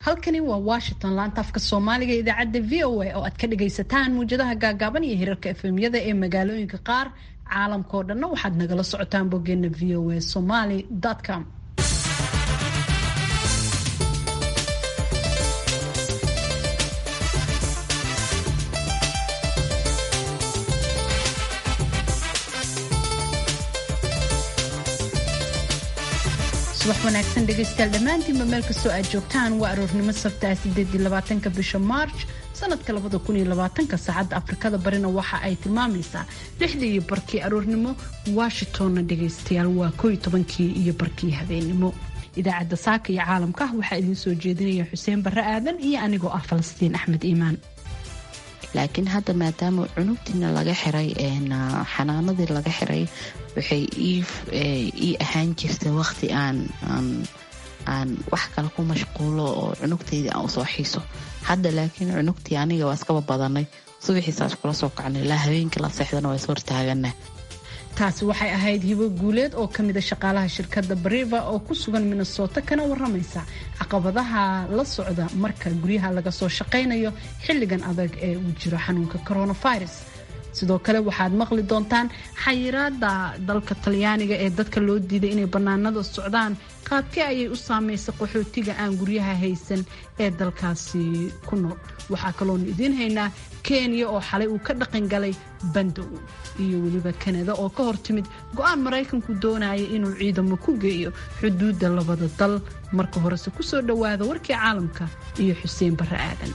halkani waa washington laanta afka soomaaliga idaacadda v o a oo aad ka dhagaysataan muwjadaha gaagaaban iyo hirarka efemyada ee magaalooyinka qaar caalamkao dhanna waxaad nagala socotaan boggeena v o a somaly com subax wanaagsan dhegaystayaal dhammaantiinba meel kastoo aad joogtaan waa aroornimo sabtaa sideedii labaatanka bisha maarj sanadka labada kun iyo labaatanka saacadda afrikada barina waxa ay tilmaamaysaa lixdii iyo barkii aroornimo washingtonna dhegaystayaal waa koo iyo tobankii iyo barkii habeennimo idaacadda saaka iyo caalamka waxaa idiin soo jeedinaya xuseen barre aadan iyo anigoo ah falastiin axmed iimaan laakiin hadda maadaama cunugtiina laga xiray xanaanadii laga xiray waxay ii ahaan jirta waqti aan aan wax kale ku mashquulo oo cunugtaydii aan usoo xiiso hadda laakiin cunugtii aniga waa iskaba badanay subaxiisaas kula soo kacnay ilaa habeenkii la seexdana waa is hortaagana taasi waxay ahayd hibo guuleed oo ka mida shaqaalaha shirkadda bariva oo ku sugan minnesota kana waramaysa caqabadaha la socda marka guryaha laga soo shaqaynayo xilligan adag ee uu jiro xanuunka coronavirus sidoo kale waxaad maqli doontaan xayiraada dalka talyaaniga ee dadka loo diiday inay bannaanada socdaan qaabkee ayay u saameysay qaxootiga aan guryaha haysan ee dalkaasi ku nool waxaa kaloonu idiin haynaa kenya oo xalay uu ka dhaqan galay bandow iyo weliba kanada oo ka hortimid go-aan maraykanku doonaya inuu ciidamo ku geeyo xuduudda labada dal marka horese kusoo dhowaada warkii caalamka iyo xuseen barre aadan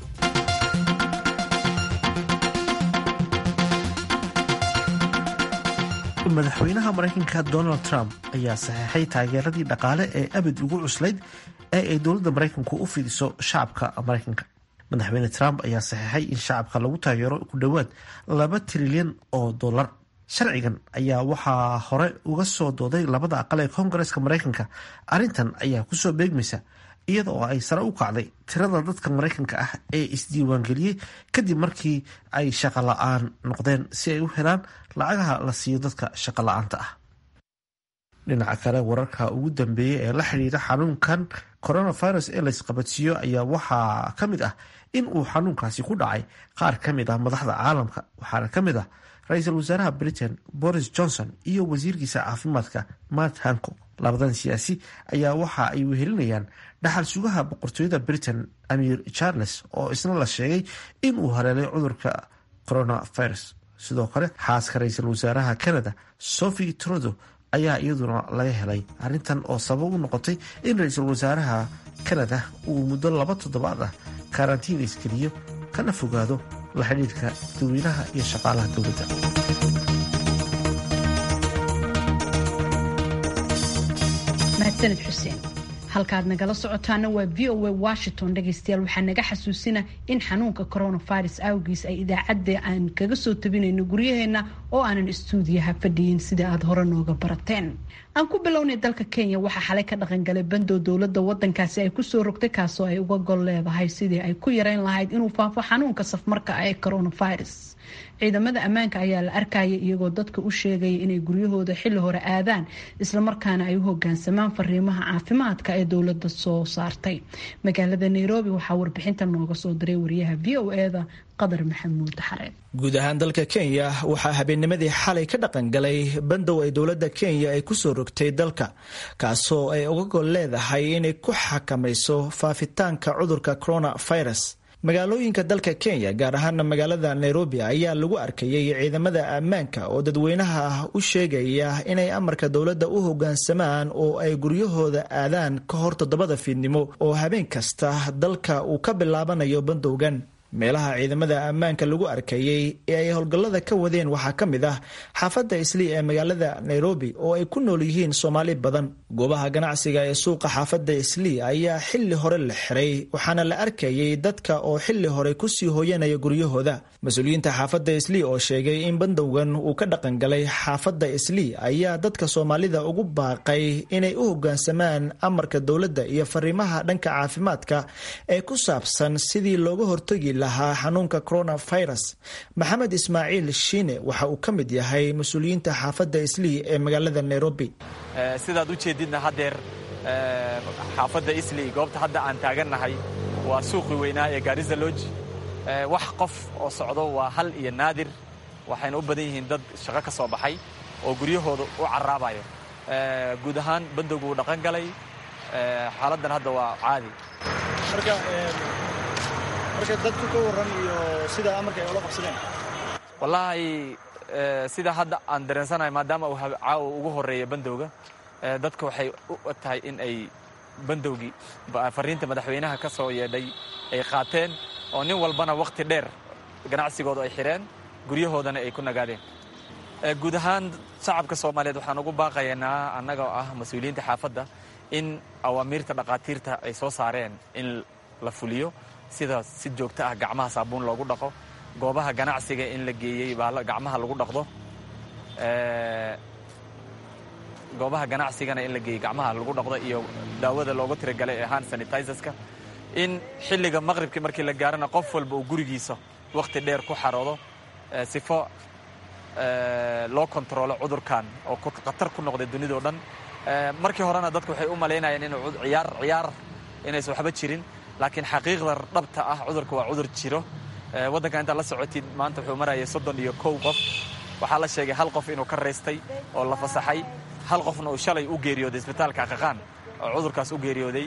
madaxweynaha maraykanka donald trump ayaa saxeexay taageeradii dhaqaale ee abid ugu cuslayd ee ay dowladda maraykanku u fidiso shacabka maraykanka madaxweyne trump ayaa saxeexay in shacabka lagu taageero ku dhowaad laba trilyan oo dollar sharcigan ayaa waxaa hore uga soo dooday labada aqal ee koongareska maraykanka arrintan ayaa kusoo beegmaysa iyada oo ay sare u kacday tirada dadka maraykanka ah ee isdiiwaangeliyey kadib markii ay shaqo la-aan noqdeen si ay u helaan lacagaha la siiyo dadka shaqo la-aanta ah dhinaca kale wararka ugu dambeeyey ee la xidhiira xanuunkan coronavirus ee laysqabadsiiyo ayaa waxaa ka mid ah in uu xanuunkaasi ku dhacay qaar ka mid ah madaxda caalamka waxaana ka mid ah ra-iisul wasaaraha britain boris johnson iyo wasiirkiisa caafimaadka matt hancock labadan siyaasi ayaa waxa ay wehelinayaan dhaxal sugaha boqortooyada britain amir charles oo isna la sheegay in uu haleelay cudurka coronavirus sidoo kale xaaska ra-iisul wasaaraha canada sophie trudo ayaa iyaduna laga helay arrintan oo sabab u noqotay in ra-iisul wasaaraha canada uu muddo laba toddobaad ah karantiin iskeliyo kana fogaado la xidhiidhka dadweynaha iyo shaqaalaha dowladda mahadsaned xuseen halkaad nagala socotaana waa v o a washington dhegaystayaal waxaa naga xasuusina in xanuunka coronavirus awgiis ay idaacadda aan kaga soo tabinayno guryaheena oo aanan istuudiyaha fadhiyin sida aada hore nooga barateen aan ku bilownay dalka kenya waxaa xalay ka dhaqangalay bandow dowladda wadankaasi ay kusoo rogtay kaasoo ay uga gol leedahay sidii ay ku yareyn lahayd inuu faafo xanuunka safmarka ee coronavirus ciidamada ammaanka ayaa la arkaya iyagoo dadka u sheegaya inay guryahooda xilli hore aadaan islamarkaana ay u hogaansamaan fariimaha caafimaadka ee dowladda soo saartay magaalada nairobi waxaa warbixinta nooga soo diray wariyaha v o eda qadar maxamuud xareed guud ahaan dalka kenya waxaa habeennimadii xalay ka dhaqan galay bandow ay dowladda kenya ay kusoo rogtay dalka kaasoo ay uga gol leedahay inay ku xakamayso faafitaanka cudurka coronavirus magaalooyinka dalka kenya gaar ahaana magaalada nairobi ayaa lagu arkayay ciidamada ammaanka oo dadweynaha ah u sheegaya inay amarka dowladda u hogaansamaan oo ay guryahooda aadaan ka hor toddobada fiidnimo oo habeen kasta dalka uu ka bilaabanayo bandowgan meelaha ciidamada ammaanka lagu arkayey ee ay howlgallada ka wadeen waxaa ka mid ah xaafadda islii ee magaalada nairobi oo ay ku nool yihiin soomaali badan goobaha ganacsiga ee suuqa xaafadda islii ayaa xilli hore la xiray waxaana la arkayay dadka oo xilli hore kusii hooyanaya guryahooda mas-uuliyiinta xaafadda islii oo sheegay in bandowgan uu ka dhaqangalay xaafadda islii ayaa dadka soomaalida ugu baaqay inay u hogaansamaan amarka dowladda iyo fariimaha dhanka caafimaadka ee ku saabsan sidii looga hortagi lahaa xanuunka coronavirus maxamed ismaaciil shiine waxa uu ka mid yahay mas-uuliyiinta xaafadda islii ee magaalada nairobi sidaad u jeedidna haddeer xaafadda isley goobta hadda aan taagannahay waa suuqii weynaa ee gaarisa looji wax qof oo socdo waa hal iyo naadir waxayna u badan yihiin dad shaqo ka soo baxay oo guryahooda u caraabayo guud ahaan bandowgu wuu dhaqan galay xaaladdan hadda waa caadi marka dadku ka warran iyo sida amarka ay ula qabsadeen wallaahi sida hadda aan dareensanahay maadaama uu caawa ugu horreeya bandowga dadka waxay u tahay in ay bandowgii fariinta madaxweynaha ka soo yeedhay ay qaateen oo nin walbana wakhti dheer ganacsigooda ay xidheen guryahoodana ay ku nagaadeen guud ahaan shacabka soomaaliyeed waxaan ugu baaqaynaa annaga oo ah mas-uuliyiinta xaafadda in awaamiirta dhakhaatiirta ay soo saareen in la fuliyo sida si joogto ah gacmaha saabuun loogu dhaqo goobaha ganacsiga in la geeyey baa gacmaha lagu dhaqdo goobaha ganacsigana in la geeyey gacmaha lagu dhaqdo iyo daawada loogu tiragalay ee hand sanitizeska in xilliga maqribkii markii la gaarana qof walba uu gurigiisa wakhti dheer ku xaroodo sifo loo kontaroolo cudurkan oo khatar ku noqday dunidao dhan markii horena dadku waxay u malaynayeen inuu ciyaar ciyaar inaysan waxba jirin laakiin xaqiiqda dhabta ah cudurka waa cudur jiro waddanka intaad la socotid maanta wuxuu marayay soddon iyo kow qof waxaa la sheegay hal qof inuu ka raystay oo la fasaxay hal qofna uu shalay u geeriyooday isbitaalka qaqaan oo cudurkaas u geeriyooday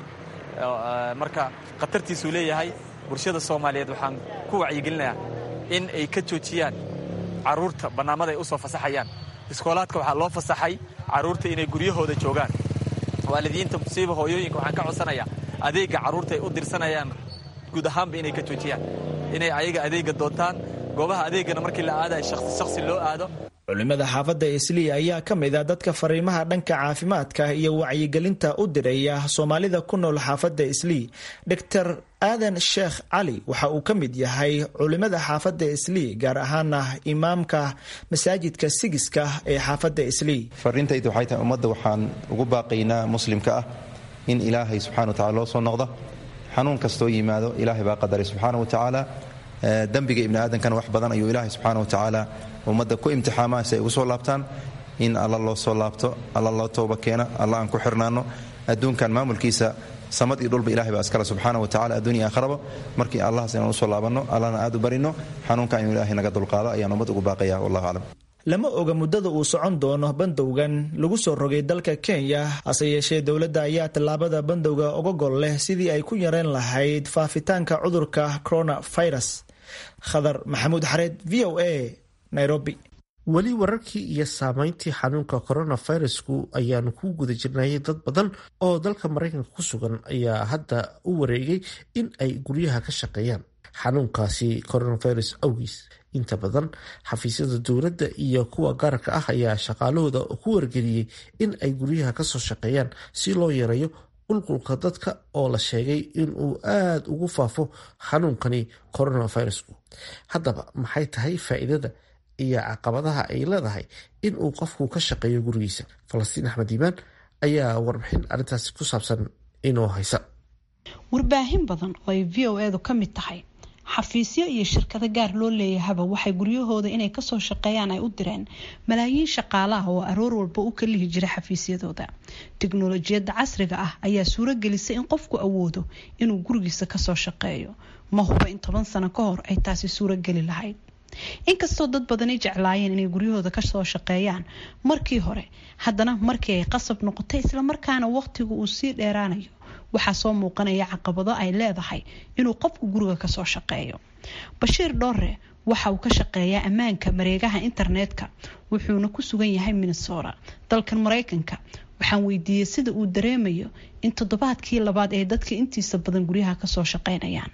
marka khatartiisuu leeyahay bulshada soomaaliyeed waxaan ku wacyigelinayaa in ay ka joojiyaan carruurta bannaamada ay u soo fasaxayaan iskoolaadka waxaa loo fasaxay carruurta inay guryahooda joogaan waalidiinta musiiba hooyooyinka waxaan ka codsanayaa adeegga carruurta ay u dirsanayaan guud ahaanba inay ka joojiyaan inay ayaga adeegga doontaan goobaha adeeggana markii la aadayo shakhsi shakhsi loo aado culimada xaafadda islii ayaa ka mid a dadka fariimaha dhanka caafimaadka iyo wacyigelinta u diraya soomaalida ku nool xaafadda islii doctor aadan sheekh cali waxa uu ka mid yahay culimada xaafadda islii gaar ahaana imaamka masaajidka sigiska ee xaafadda islii fariintaydu waxay tahay ummadda waxaan ugu baaqaynaa muslimka ah in ilaahay subxana wa tacala loo soo noqdo xanuun kastoo yimaado ilaahay baa qadaray subxaana wa tacaala dembiga ibni aadankana wax badan ayuu ilaahay subxaana wa tacaala ummadda ku imtixaamaa si ay ugu soo laabtaan in alla loo soo laabto alla loo tooba keena alla aan ku xirnaanno adduunkan maamulkiisa samad iyo dhulba ilahay baa iskale subxaana wa tacala adduunya aakharaba markii allahas inaan usoo laabanno allana aad u barino xanuunkan inuu ilaahay naga dulqaado ayaan ummad ugu baaqaya wallahu aclam lama oga muddada uu socon doono bandowgan lagu soo rogay dalka kenya hase yeeshee dowladda ayaa tallaabada bandowga uga gol leh sidii ay ku yareen lahayd faafitaanka cudurka coronavirus khadar maxamuud xareed v o a nairobi weli wararkii iyo saameyntii xanuunka coronavirusku ayaanu ku guda jirnayay dad badan oo dalka maraykanka ku sugan ayaa hadda u wareegay in ay guryaha ka shaqeeyaan xanuunkaasi coronavirus awgiis inta badan xafiisyada dowladda iyo kuwa gaarka ah ayaa shaqaalahooda ku wargeliyey in ay guryaha kasoo shaqeeyaan si loo yareeyo qulqulka dadka oo la sheegay inuu aada ugu faafo xanuunkani coronavirusku haddaba maxay tahay faa'iidada iyo caqabadaha ay leedahay in uu qofku ka shaqeeyo gurigiisa falastiin axmed iimaan ayaa warbixin arrintaasi ku saabsan inoo haysa warbaahin badan oo ay v o edu ka mid tahay xafiisyo iyo shirkado gaar loo leeyahaba waxay guryahooda inay kasoo shaqeeyaan ay u direen malaayiin shaqaalaha oo aroor walba u kalihi jira xafiisyadooda tiknolojiyadda casriga ah ayaa suuro gelisay in qofku awoodo inuu gurigiisa kasoo shaqeeyo ma huba in toban sano ka hor ay taasi suuro geli lahayd inkastoo dad badani jeclaayeen inay guryahooda kasoo shaqeeyaan markii hore haddana markii ay qasab noqotay islamarkaana waqtigu uu sii dheeraanayo waxaa soo muuqanaya caqabado ay leedahay inuu qofku guriga kasoo shaqeeyo bashiir dhoore waxa uu ka shaqeeyaa ammaanka mareegaha internetka wuxuuna ku sugan yahay minnesota dalkan mareykanka waxaan weydiiyey sida uu dareemayo in toddobaadkii labaad ee dadka intiisa badan guryaha kasoo shaqeynayaan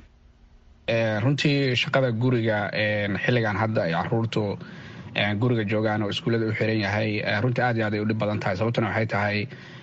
runtii shaqada guriga xilligan hadda ay caruurtu guriga joogaan oo iskuullada u xiran yahay runtii aad iyo aad ay u dhib badan tahay sababtuna waxay tahay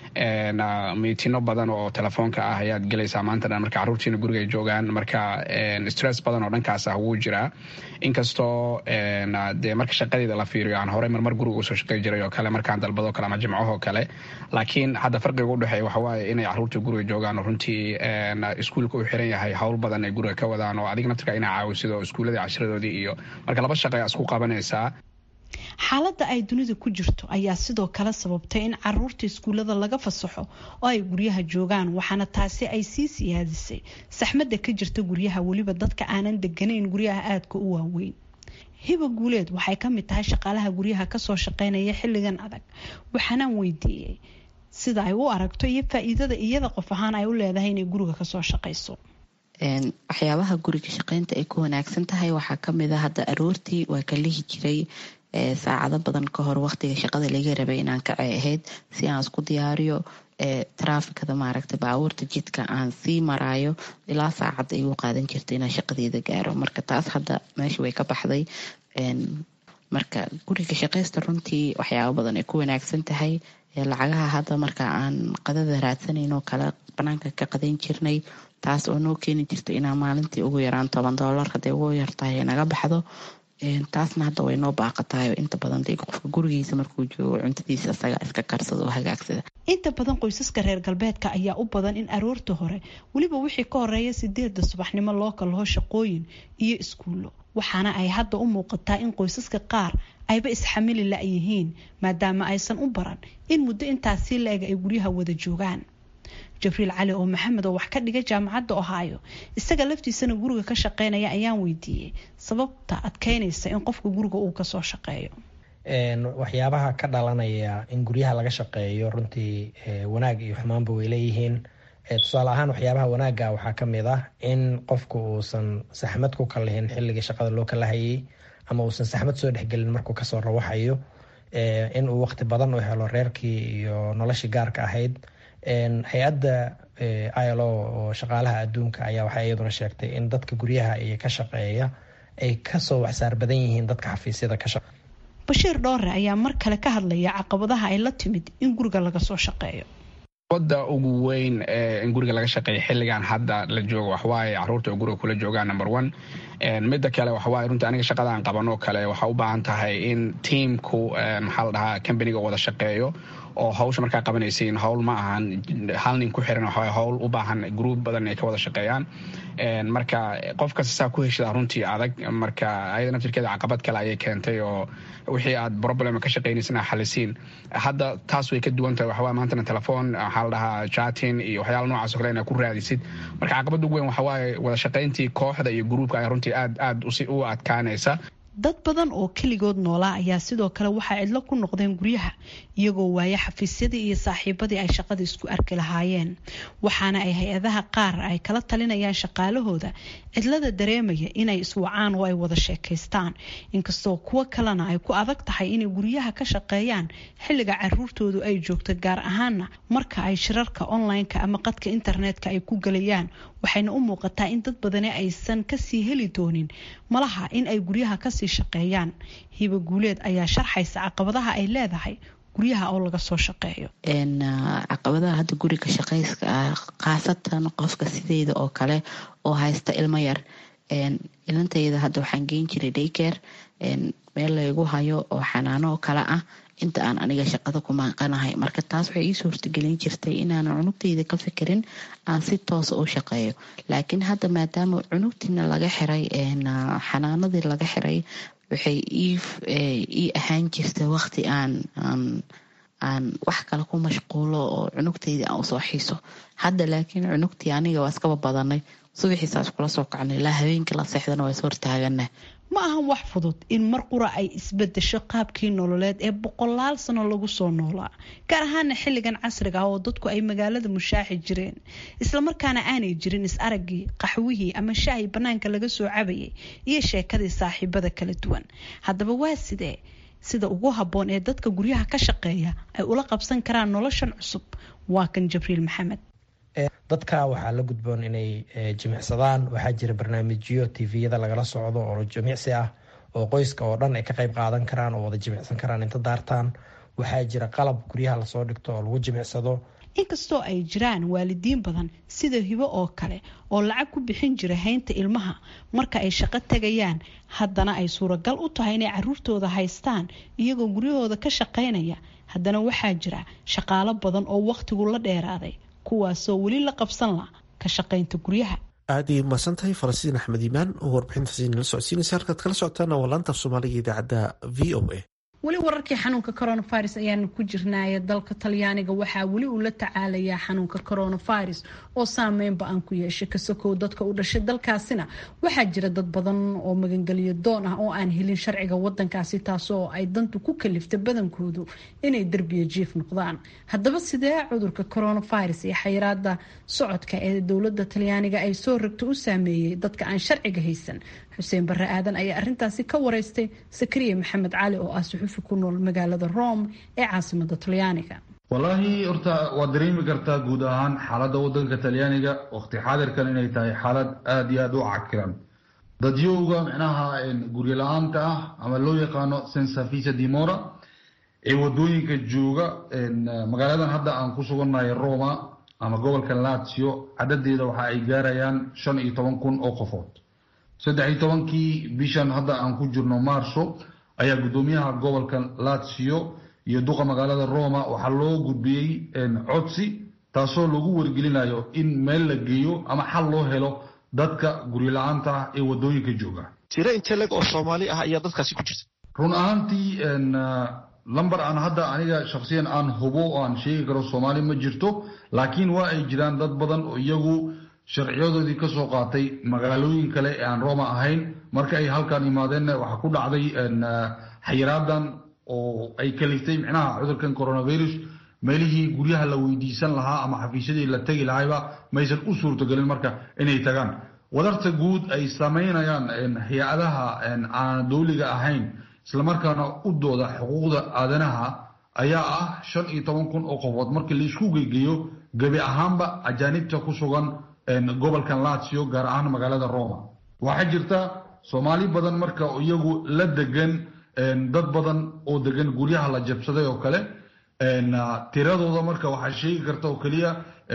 miitino badan oo telefoonka ah ayaad gelaysaa maanta dhan marka carruurtiina guriga ay joogaan marka stress badan oo dhankaas ah wuu jiraa inkastoo dee marka shaqadeeda la fiiriyo aan horey marmar guriga usoo shaqey jiray oo kale markaan dalbadoo kale ama jimcahoo kale laakiin hadda farqiga u dhexeeya waxa waaye inay carruurta guriga joogaan oo runtii iskuulka u xiran yahay howl badan ay guriga ka wadaan oo adiga naftirka inaa caawisid oo iskuulladii cashiradoodii iyo marka laba shaqa ayaa isku qabanaysaa xaaladda ay dunida ku jirto ayaa sidoo kale sababtay in caruurta iskuullada laga fasaxo oo ay guryaha joogaan waxaana taasi ay sii siyaadisay saxmadda ka jirta guryaha weliba dadka aanan deganayn guryaha aadka u waaweyn hiba guuleed waxay ka mid tahay shaqaalaha guryaha kasoo shaqeynaya xilligan adag waxaanaan weydiiyey sida ay u aragto iyo faa-iidada iyada qof ahaan ay u leedahay inay guriga kasoo shaqayso waxyaabaha guriga shaqeynta ay ku wanaagsan tahay waxaa kamid a hadda aroortii waa ka lihi jiray saacado badan ka hor waqtiga shaqada laga rabay inaan kacay ahayd si aan isku diyaariyo traafikada maaragta baabuurta jidka aan sii maraayo ilaa saacad ay u qaadan jirta inaan shaqadeeda gaaro marka taas hadda meesha way ka baxday marka guriga shaqaysta runtii waxyaaba badan ay ku wanaagsan tahay lacagaha hadda marka aan qadada raadsanayno kala banaanka ka qadan jirnay taas oo noo keeni jirta inaan maalintii ugu yaraan toban doolar hadday ugu yartahay naga baxdo taasna hadda way noo baaqatahay inta badan de qofka gurigiisa markuu joogo cuntadiisa isaga iska karsada oo hagaagsada inta badan qoysaska reer galbeedka ayaa u badan in aroorta hore weliba wixii ka horeeya sideeda subaxnimo loo kalaho shaqooyin iyo iskuullo waxaana ay hadda u muuqataa in qoysaska qaar ayba isxamili la-yihiin maadaama aysan u baran in muddo intaasi la-eg ay guryaha wada joogaan jabriil cali oo maxamed oo wax ka dhiga jaamacadda ohaayo isaga laftiisana guriga ka shaqeynaya ayaan weydiiyey sababta adkeynaysa in qofka guriga uu kasoo shaqeeyo waxyaabaha ka dhalanaya in guryaha laga shaqeeyo runtii wanaag iyo xumaanba way leeyihiin tusaale ahaan waxyaabaha wanaaga waxaa kamid ah in qofku uusan saxmad ku kalihin xilligii shaqada loo kala hayay ama uusan saxmad soo dhexgelin markuu kasoo rawaxayo in uu waqti badan u helo reerkii iyo noloshii gaarka ahayd hay-adda ilo oo shaqaalaha adduunka ayaa waxay iyaduna sheegtay in dadka guryaha iyo ka shaqeeya ay kasoo waxsaar badan yihiin dadka xafiisyada ka shaqeeya bashiir dhoore ayaa mar kale ka hadlaya caqabadaha ay la timid in guriga laga soo shaqeeyo wada ugu weyn in guriga laga shaqeeya xilligan hadda la joogo waxwaaye caruurta oo guriga kula joogaan number one midda kale waxawaaye runtii aniga shaqadaan qaban oo kale waxaa u baahan tahay in tiamku maxaa la dhahaa companiga wada shaqeeyo oo hawsha markaa qabanaysiin hawl ma ahan hal nin ku xiran waxawaaye hawl u baahan gruub badan ay ka wada shaqeeyaan marka qof kasta saa ku heshada runtii adag marka ayada naftirkeeda caqabad kale ayay keentay oo wixii aad problem ka shaqeynaysin xalisiin hadda taas way ka duwan tahay waxawaa maantana telefoon waxaa la dhahaa chatin iyo waxyaala noocaas o kale inaad ku raadisid marka caqabadda ugu weyn waxawaaye wada shaqayntii kooxda iyo gruubka ay runtii aad aad u adkaanaysa dad badan oo keligood noolaa ayaa sidoo kale waxaa cidlo ku noqdeen guryaha iyagoo waaya xafiisyadii iyo saaxiibadii ay shaqada isku arki lahaayeen waxaana ay hay-adaha qaar ay kala talinayaan shaqaalahooda cidlada dareemaya inay iswacaan oo ay wada sheekaystaan inkastoo kuwo kalena ay ku adag tahay inay guryaha ka shaqeeyaan xilliga caruurtoodu ay joogto gaar ahaana marka ay shirarka online-ka ama qadka internetka ay ku galayaan waxayna u muuqataa in dad badani aysan kasii heli doonin malaha in ay guryaha kasii shaqeeyaan hiba guuleed ayaa sharxaysa caqabadaha ay leedahay guryaha oo laga soo shaqeeyo caqabadaha hadda guriga shaqayska ah khaasatan qofka sideeda oo kale oo haysta ilmo yar ilantayda hadda waxaan geyn jiray dayker meel laygu hayo oo xanaano oo kale ah inta aan aniga shaqada ku maaqanahay marka taas waxay ii suurtagelin jirtay inaanan cunugtayda ka fikirin aan si toosa u shaqeeyo laakiin hadda maadaama cunugtiina laga xiray xanaanadii laga xiray waxay ii ahaan jirta waqti aan aan wax kale ku mashquulo oo cunugtayda aan usoo xiiso hadda laakiin cunugtii aniga waa iskaba badanay subaxiisaas kula soo kacnay ilaa habeenkii la seexdana waa is hortaagana ma ahan wax fudud in mar qura ay isbedesho qaabkii nololeed ee boqolaal sano lagu soo noolaa gaar ahaana xilligan casriga ah oo dadku ay magaalada mushaaxi jireen islamarkaana aanay jirin is araggii qaxwihii ama shaahii bannaanka laga soo cabayay iyo sheekadii saaxiibada kala duwan haddaba waa sidee sida ugu habboon ee dadka guryaha ka shaqeeya ay ula qabsan karaan noloshan cusub waa kan jibriil maxamed dadka waxaa la gudboon inay jimicsadaan waxaa jira barnaamijyo tviyada lagala socdo oo jimicsi ah oo qoyska oo dhan ay ka qayb qaadan karaan oo wada jimicsan karaan inta daartaan waxaa jira qalab guryaha lasoo dhigto oo lagu jimicsado inkastoo ay jiraan waalidiin badan sida hibo oo kale oo lacag ku bixin jira haynta ilmaha marka ay shaqo tegayaan haddana ay suuragal u tahay inay caruurtooda haystaan iyagoo guryahooda ka shaqaynaya haddana waxaa jira shaqaalo badan oo wakhtigu la dheeraaday kuwaasoo weli la qabsan la ka shaqaynta guryaha aad ay umahadsan tahay falastiin axmed iimaan oo warbixintaasi nala socodsiinaysa halkaad kala socotaana waa laanta af soomaaliga idaacadda v o a weli wararkii xanuunka coronavirus ayaanu ku jirnaaye dalka talyaaniga waxaa weli uu la tacaalayaa xanuunka coronavirus oo saameynba aan ku yeeshay kasokow dadka u dhashay dalkaasina waxaa jira dad badan oo magangeliyo doon ah oo aan helin sharciga wadankaasi taasoo ay dantu ku kaliftay badankoodu inay derbiya jiif noqdaan haddaba sidee cudurka coronavirus iyo xayiraada socodka ee dowlada talyaaniga ay soo ragto u saameeyey dadka aan sharciga haysan xuseen barre aadan ayaa arintaasi ka wareystay sakariya maxamed cali oo ah suxufi ku nool magaalada rome ee caasimada talyaaniga wallaahi horta waad dareemi kartaa guud ahaan xaaladda wadanka talyaaniga waqti xaadirkan inay tahay xaalad aada iyo aada u cakiran dadyowga micnaha guryo la-aanta ah ama loo yaqaano sensafisa dimora ee wadooyinka jooga magaaladan hadda aan ku sugannahay roma ama gobolka lazio cadadeeda waxa ay gaarayaan shan iyo toban kun oo qofood saddex iyo tobankii bishan hadda aan ku jirno marso ayaa guddoomiyaha gobolka lazio iyo duqa magaalada roma waxaa loo gudbiyey codsi taasoo lagu wargelinayo in meel la geeyo ama xal loo helo dadka guryo la-aanta ah ee wadooyinka jooga tiro inteleg oo soomaali ah ayaa dadkaasi ku jirta run ahaantii lamber aan hadda aniga shaksiyan aan hubo oo aan sheegi karo soomaali ma jirto laakiin waa ay jiraan dad badan oo iyagu sharciyadoodii ka soo qaatay magaalooyin kale ee aan roma ahayn marka ay halkan imaadeenna waxaa ku dhacday xayiraadan oo ay kaliftay micnaha cudurkan coronavirus meelihii guryaha la weydiisan lahaa ama xafiisyadii la tegi lahayba maysan u suurtogelin marka inay tagaan wadarta guud ay samaynayaan hay-adaha aan dowliga ahayn islamarkaana u dooda xuquuqda aadanaha ayaa ah shan iyo toban kun oo qofood markii laisku geygeeyo gebi ahaanba ajaanibta ku sugan gobolkan lazio gaar ahaan magaalada roma waxaa jirta soomaali badan marka iyagu la degan dad badan oo degan guryaha la jabsaday oo kale tiradooda marka waxaa sheegi karta oo keliya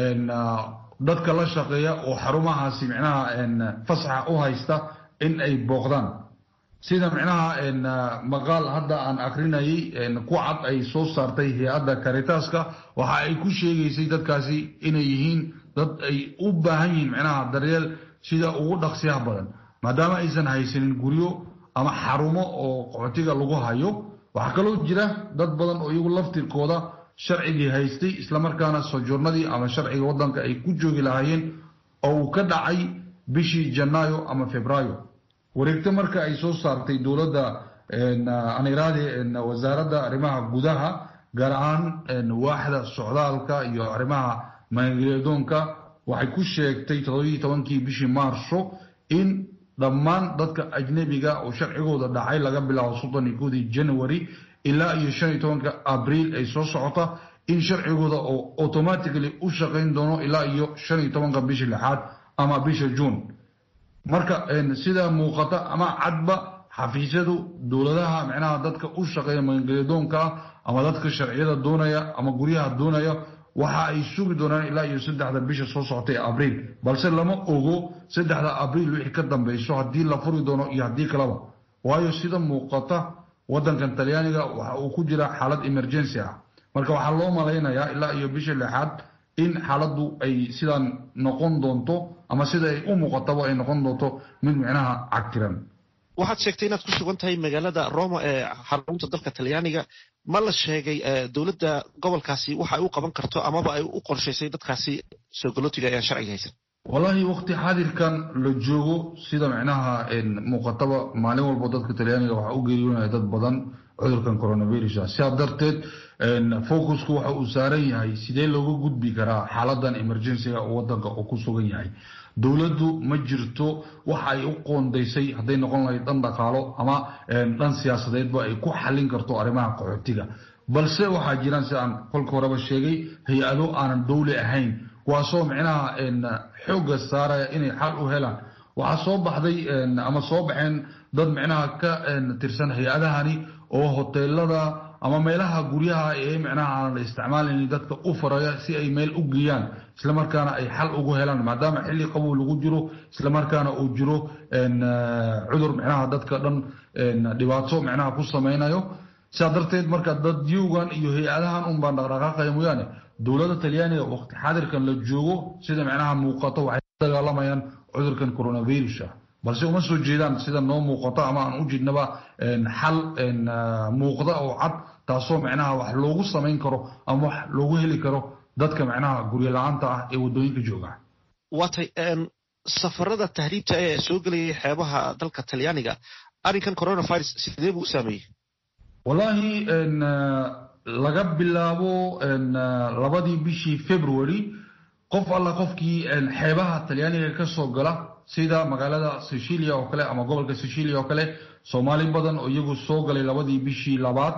dadka la shaqeeya oo xarumahaasi micnaha fasaxa u haysta in ay booqdaan sida micnaha maqaal hadda aan akrinayay ku cad ay soo saartay hay-adda karitaska waxa ay ku sheegaysay dadkaasi inay yihiin dad ay u baahan yihiin micnaha daryeel sida ugu dhaqsiyaha badan maadaama aysan haysanin guryo ama xarumo oo qaxootiga lagu hayo waxaa kaloo jira dad badan oo iyagu laftirkooda sharcigii haystay islamarkaana sojournadii ama sharciga wadanka ay ku joogi lahaayeen oo uu ka dhacay bishii janaayo ama febraayo wareegto marka ay soo saartay dowladda aniraadi wasaaradda arrimaha gudaha gaar ahaan waaxda socdaalka iyo arrimaha maangeliyadoonka waxay ku sheegtay toddobiyi tobankii bishii maarso in dhammaan dadka ajnebiga oo sharcigooda dhacay laga bilaabo soddon iyo kowdii january ilaa iyo shan iyo tobanka abriil ay soo socota in sharcigooda oo automatically u shaqayn doono ilaa iyo shan iyo tobanka bisha lixaad ama bisha juun marka sida muuqata ama cadba xafiisyadu dowladaha micnaha dadka u shaqeeya magangelyadoonka ama dadka sharciyada doonaya ama guryaha doonaya waxa ay sugi doonaan ilaa iyo saddexda bisha soo socota ee abriil balse lama ogo saddexda abriil wixii ka dambeyso haddii la furi doono iyo haddii kaleba waayo sida muuqata wadankan talyaaniga waxa uu ku jira xaalad emergency ah marka waxaa loo malaynayaa ilaa iyo bisha lixaad in xaaladdu ay sidaan noqon doonto ama sida ay u muuqataba ay noqon doonto mid micnaha cagtiran waxaad sheegtay inaad ku sugan tahay magaalada roma ee xarunta dalka talyaaniga ma la sheegay dowladda gobolkaasi waxa ay u qaban karto amaba ay u qorshaysay dadkaasi soogalotiga ayaan sharciga haysan wallaahi waqti xaadirkan la joogo sida micnaha muuqataba maalin walbo dadka talyaaniga waxaa u geeriyoonaya dad badan cudurkan coronavirus sidaa darteed focusku waxa uu saaran yahay sidee looga gudbi karaa xaaladan emergencyga oo wadanka oo ku sugan yahay dowladdu ma jirto waxa ay u qoondaysay hadday noqon lahayd dhan dhaqaalo ama dhan siyaasadeedba ay ku xallin karto arrimaha qaxootiga balse waxaa jiraan sida aan kolka horeba sheegay hay-ado aanan dowli ahayn kuwaasoo micnaha xoogga saaraya inay xal u helaan waxaa soo baxday ama soo baxeen dad micnaha ka tirsan hay-adahani oo hoteelada ama meelaha guryaha ee micnaha aanan la isticmaalaynin dadka u faraya si ay meel u geeyaan islamarkaana ay xal ugu helaan maadaama xilli qabow lagu jiro islamarkaana uu jiro cudur micnaha dadka dhan dhibaato micnaha ku samaynayo sidaa darteed marka dadyowgan iyo hay-adahan un baan dhaqdhaqaaqaya mooyaane dowladda talyaaniga waqti xaadirkan la joogo sida micnaha muuqato waxay dagaalamayaan cudurkan coronavirus ah balse uma soo jeedaan sida noo muuqato ama aan u jeednaba xal muuqda oo cad taasoo micnaha wax loogu samayn karo ama wax loogu heli karo dadka micnaha guryo la-aanta ah ee waddooyinka jooga waatay safarada tahriibta ee soo gelayay xeebaha dalka talyaaniga arrinkan coronavirus sidee buu u saameeyey wallaahi laga bilaabo labadii bishii february qof alla qofkii xeebaha talyaaniga ka soo gala sida magaalada sicilia oo kale ama gobolka sicilia oo kale soomaali badan oo iyagu soo galay labadii bishii labaad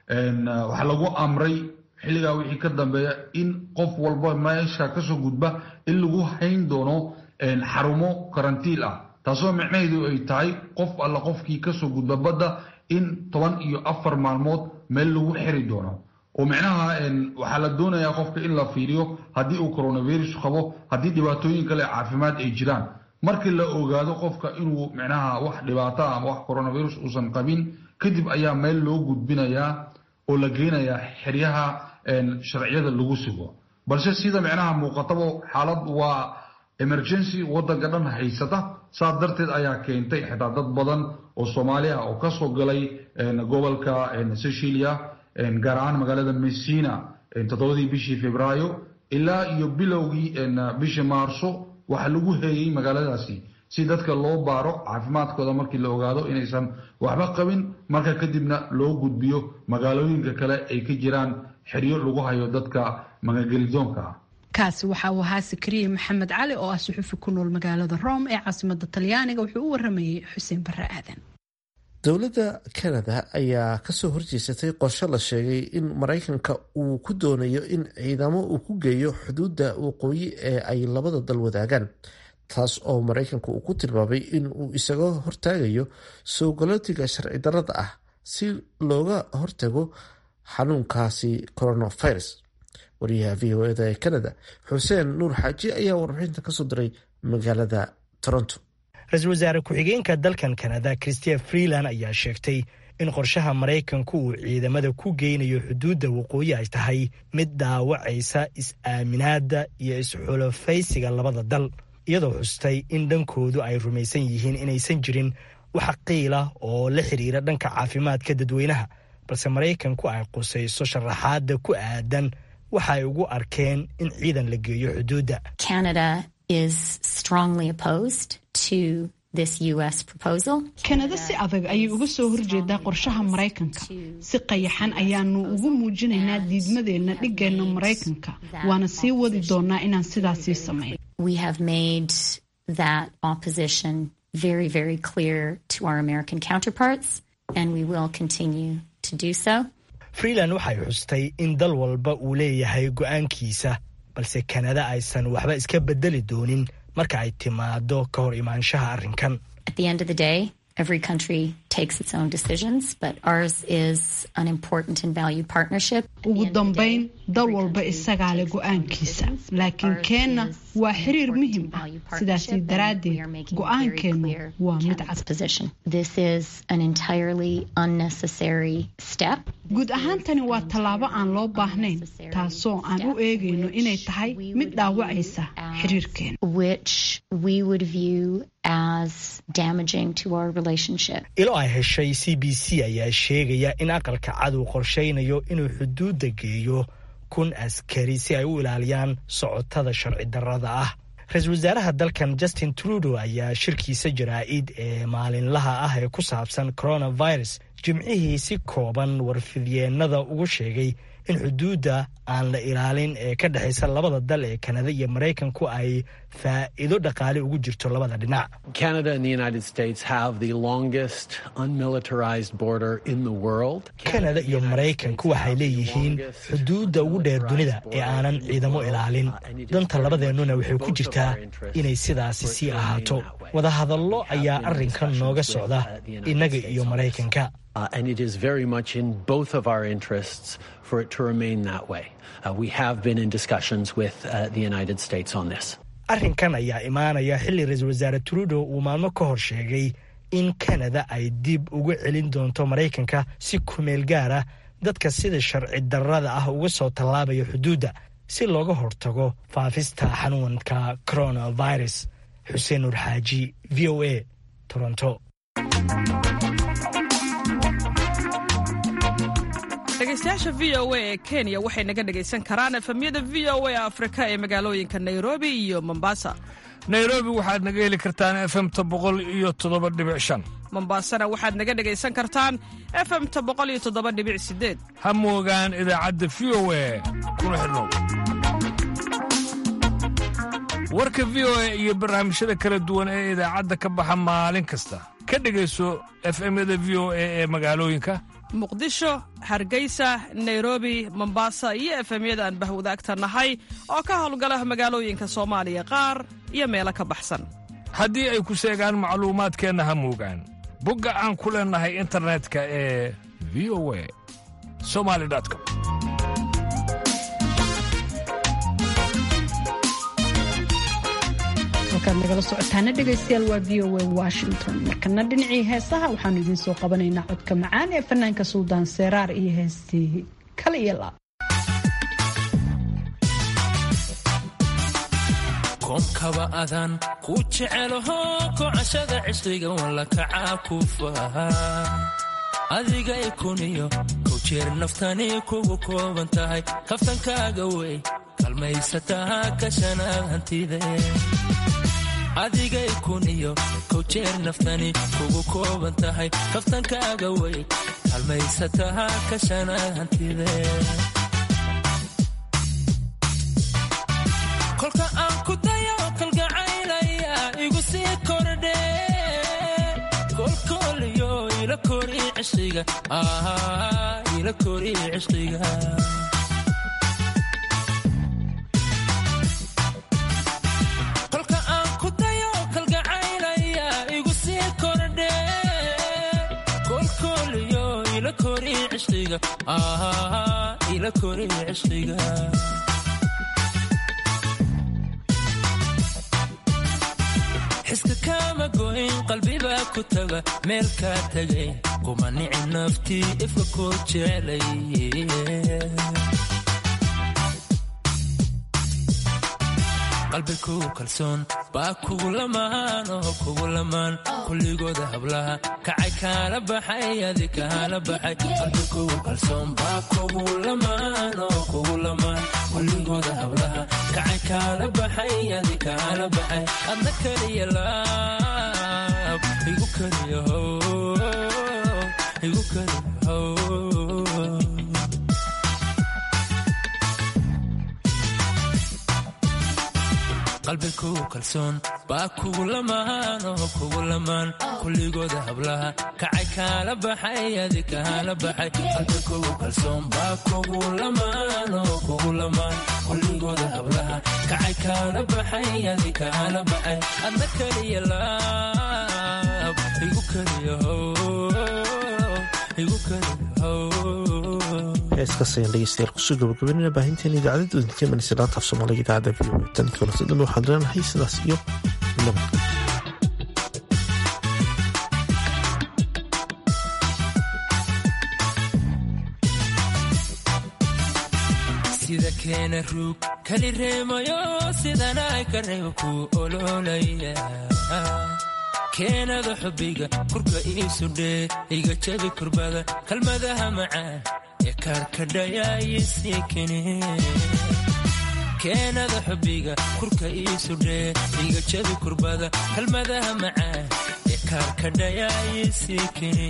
waxaa lagu amray xilligaa wixii ka dambeeya in qof walba meesha kasoo gudba in lagu hayn doono xarumo karantiil ah taasoo micnaheedu ay tahay qof alla qofkii kasoo gudba badda in toban iyo afar maalmood meel lagu xiri doono oo micnaha waxaa la doonayaa qofka in la fiiriyo haddii uu coronavirus qabo haddii dhibaatooyin kale caafimaad ay jiraan markii la ogaado qofka inuu micnaha wax dhibaato ah ama wax coronavirus uusan qabin kadib ayaa meel loo gudbinayaa oo la geynayaa xeryaha sharciyada lagu sugo balse sida micnaha muuqataba xaalad waa emergency wadanka dhan haysata saas darteed ayaa keentay xitaa dad badan oo soomaali ah oo kasoo galay gobolka sicilia gaar ahaan magaalada messina toddobadii bishii februaayo ilaa iyo bilowgii bishii maarso waxaa lagu heeyey magaaladaasi si dadka loo baaro caafimaadkooda markii la ogaado inaysan waxba qabin marka kadibna loo gudbiyo magaalooyinka kale ay ka jiraan xeryo lagu hayo dadka magangelidoonka ah kaasi waxa uu ahaa sakariye maxamed cali oo ah suxufi ku nool magaalada rome ee caasimada talyaaniga wuxuu u waramayey xuseen barre aadan dowladda canada ayaa kasoo horjeesatay qorshe la sheegay in maraykanka uu ku doonayo in ciidamo uu ku geeyo xuduudda waqooyi ee ay labada dal wadaagaan taas oo maraykanka uu ku tilmaamay in uu isaga hortaagayo soo galootiga sharci darrada ah si looga hortago xanuunkaasi coronavirus wariyaha v o eda ee canada xuseen nuur xaaji ayaa warbixinta kasoo diray magaalada toronto ra-iisul wasaare ku-xigeenka dalkan kanada christia freeland ayaa sheegtay in qorshaha maraykanku uu ciidamada ku geynayo xuduudda waqooyi ay tahay mid dhaawacaysa is-aaminaadda iyo is-xulafaysiga labada dal iyadoo xustay in dhankoodu ay rumaysan yihiin inaysan jirin wax qiila oo la xiriira dhanka caafimaadka dadweynaha balse maraykanku ay qusayso sharaxaadda ku aadan waxa ay ugu arkeen in ciidan la geeyo xuduudda kanada si adag ayay uga soo horjeedaa qorshaha maraykanka si qayaxan ayaanu ugu muujinaynaa diidmadeenna dhigeenna maraykanka waana sii wadi doonaa inaan sidaasii samayn freeland waxay xustay in dal walba uu leeyahay go'aankiisa balse kanada aysan waxba iska bedeli doonin marka ay timaado ka hor imaanshaha arrinkan Every country takes its own decisions, but ours is an important and valued partnership. ugu dambayn dal walba isagaa leh go-aankiisa laakiin keenna waa xiriir muhiim ah sidaasi daraaddeed go-aankeennu waa mid cad This is an entirely unnecessary step. guud ahaan tani waa tallaabo aan loo baahnayn taasoo aan u eegayno inay tahay mid dhaawacaysa xiriirkeena which we would view as damaging to our relationship. ilo ay heshay c b c ayaa sheegaya in aqalka cad uu qorshaynayo inuu xuduudda geeyo kun askari si ay u ilaaliyaan socotada sharci darrada ah ra-iisul wasaaraha dalkan justin trudeau ayaa shirkiisa jaraa'id ee maalinlaha ah ee ku saabsan coronavirus jimcihii si kooban warfidyeenada ugu sheegay in xuduudda aan la ilaalin ee ka dhexaysa labada dal ee kanada iyo maraykanku ay faa'iido dhaqaale ugu jirto labada dhinac Canada and the United States have the longest unmilitarized border in the world. kanada iyo maraykanku waxay leeyihiin xuduudda ugu dheer dunida ee aanan ciidamo ilaalin danta labadeennuna waxay ku jirtaa inay sidaasi sii ahaato wadahadallo ayaa arrinkan nooga socda innaga iyo maraykanka Uh, and it is very much in both of our interests for it to remain that way. Uh, we have been in discussions with uh, the United States on this. arrinkan ayaa imaanaya xilli ra-iisul wasaare trudeau uu maalmo ka hor sheegay in kanada ay dib ugu celin doonto maraykanka si kumeel gaara dadka sida sharci darrada ah uga soo tallaabaya xuduudda si looga hortago faafista xanuunka coronavirus xuseen nur xaaji v o a toronto dhegeystayaasha v o a ee kenya waxay naga dhegaysan karaan efemyada v o a afrika ee magaalooyinka nairobi iyo mombasa nairobi waxaad naga heli kartaan efemta boqol iyo toddoba dhibic shan mombasana waxaad naga dhegaysan kartaan efemta boqol iyo toddoba dhibic sideed ha moogaan idaacadda v o a kuna xidhnow warka v o a iyo barnaamijyada kala duwan ee idaacadda ka baxa maalin kasta ka dhegayso efemyada v o a ee magaalooyinka muqdisho hargeysa nairobi mombasa iyo efemyada aan bahwadaagta nahay oo ka howlgala magaalooyinka soomaaliya qaar iyo meelo ka baxsan haddii ay ku seegaan macluumaadkeenna ha moogaan bogga aan ku leennahay internetka ee v o a somali com halkaad nagala socotaana dhegaystayaal waa v o a washington markana dhinacii heesaha waxaanu idiin soo qabanaynaa codka macaan ee fanaanka suldaan seeraar iyo heestii kale iyo laab koomkaba adaan ku jecelaho kocashada cishriga walla kacaa ku faha adigay kuniyo kow jeer naftani kugu kooban tahay kaftankaaga wey kalmaysataha kashanaad hantide adigay kuniyo kow jeer naftani kugu kooban tahay kaftankaaga wey kalmaysataha kashanaad hantide kolka aan ku dayo kalgacaylaya igu sii kordhe kolkooliyo ila kori cishqiga ila kori cishqiga kolka aan ku dayo kalgacaylaya igu sii kordhe kolkooliyo ila kori cishqiga ila kori cishqiga xiska kaama goyn qalbibaa ku taga meel kaa tagay kuma nici naftii ifka koo jecelay qalbi kugu kalsoon baa kugu lamaan oo kugu lamaan kulligooda hablaha kacay kaala baxay adi kaala baxay qalbi kugu kalsoon baa kugu lamaan oo kugu lamaan kulligooda hablaha kacay kaala baxay adi kaala baxay adna kaliya laab igu kaliya how igu kaliya how qalbi kugu kalsoon baa kugu lamaan oo kugu lamaan kulligooda hablaha kacay kaala baxay adi kaala baxay qalbi kugu kalsoon baa kugu lamaan oo kugu lamaan kulligooda hablaha kacay kaala baxay adi kaala baxay adna kaliya laab igu kaliya how igu kaliya how heeskaas ayaan dhegeystayaal kusoo gabagabeynana baahinteena idaacadda udinkeemanaysa laanta af soomaaliga idaacadda v o tan kalose dhan waxaan leenahay sidaas iyo nabad sida keena ruug kali reemayo sidanay ka reebo ku ololaya keenada xubbiga kurka iisudhee iga jabi kurbada kalmadaha macaan ee kaarkadhayaayisii kene keenada xubbiga kurka iisudhee iga jabi kurbada kalmadaha macaan ee kaarkadhayaayisii kene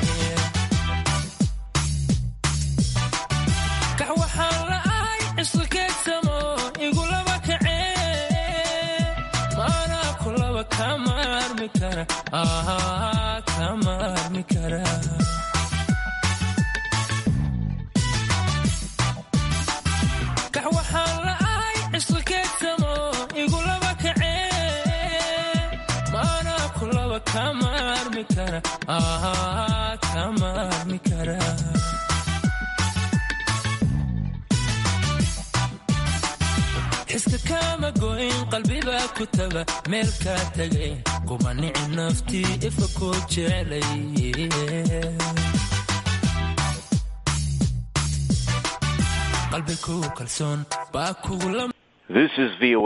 kax waxaan la'ahay cisqikeegsamo igulaba kacee maanaa kulaba kama armi kara kama armi kara kax waxaan la'ahay cisqikeegsamo igulaba kacee maanaa kulaba kama armi kara kama armi kara xiska kaama goyn qalbibaa ku taga meel kaa tagay kuma nici naftii ifka koo jecelay qalbi kugu kalsoon baa kugu This is VOA